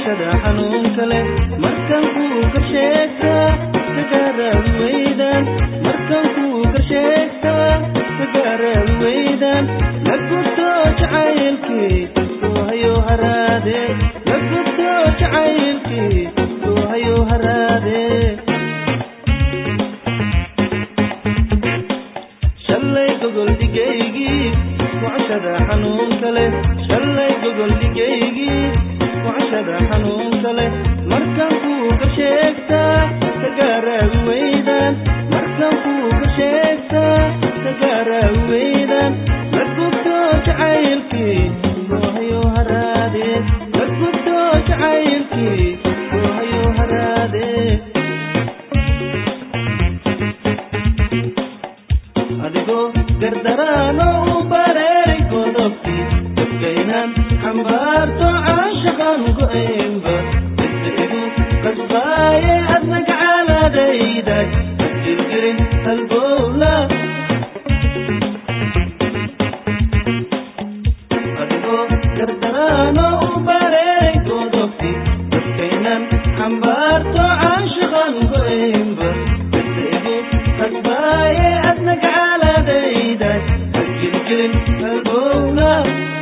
gocashada xanuunka leh markan kuu ka sheegtaa kagaaraad weydaan markan kuu ka sheegtaa kagaaraad weydaan la gubto jacaylkii uu hayo haraade la gubto jacaylkii uu hayo haraade shalay gogol dhigaygii gocashada xanuunka leh shalay gogol dhigaygii gocashada xanuunka leh markan kuu ka sheegtaa kagaaraad weydaan markan kuu ka sheegtaa kagaaraad weydaan la gubto jacaylkii uu hayo haraade la gubto jacaylkii uu hayo haraade adigoo gardaraano u bareeray godobtii dadkaynan xambaarto caashaqan go-aynba midda igu qasbaaye adna gacaaladayday jirjirin halbowla adigoo gardaraano u bareeray godobtii dadkaynan xambaarto caashaqan go-aynba midda igu qasbaaye adna gacaaladayday jirjirin halbowla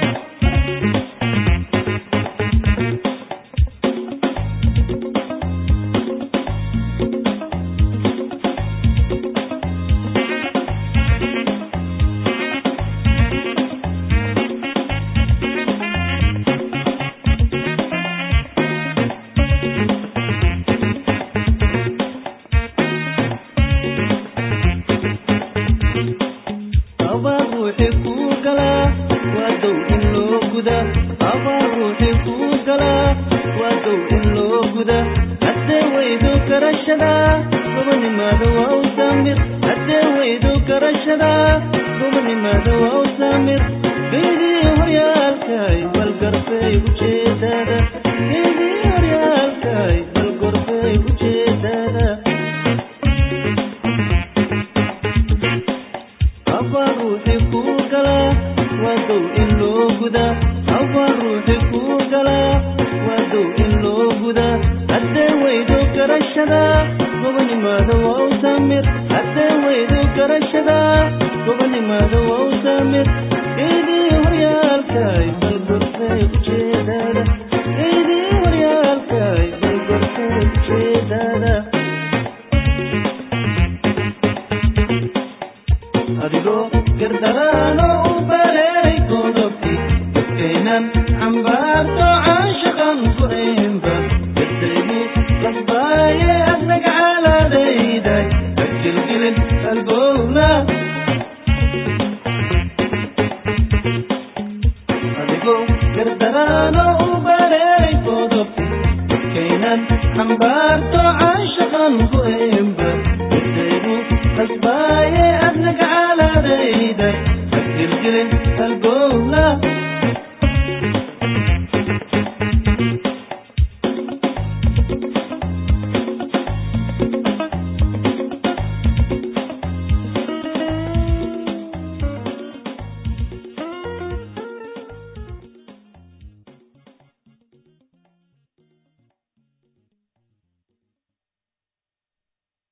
abaa ruuxi kuu galaa waa dow in loo guda abaa ruuxi kuu galaa waa dow in loo guda haddee weydo garashada gobanimaada waa u saamir haddee weydo garashada gobanimaada waa u saamir geydii horyaalkay bal garfay ujeedada geydii horyaalkay bal gorfay ujeedada abaa ruuxi kuu galaa waa dow in loo gudaa abaa ruuxi kuu galaa waa dow in loo gudaa haddee weydo garashada gobanimaada waa u saamir haddee weydo garashada gobanimaada waa u saamir geydii horyaalkay bal gorfay ujeedada geydii horyaalkay bal gorfay ujeedada adigoo gardaraano u bareeray godobtii dadkaynan xambaarto caashaqan ku-aynba dadaygu qasbaaye adna gacaaladayday hagilgilin albowla adigoo gardaraano u bareeray godobtii dadkaynan xambaarto caashaqan ku-aynba dadaygu qasbaaye adna gacaaladayday hagilgilin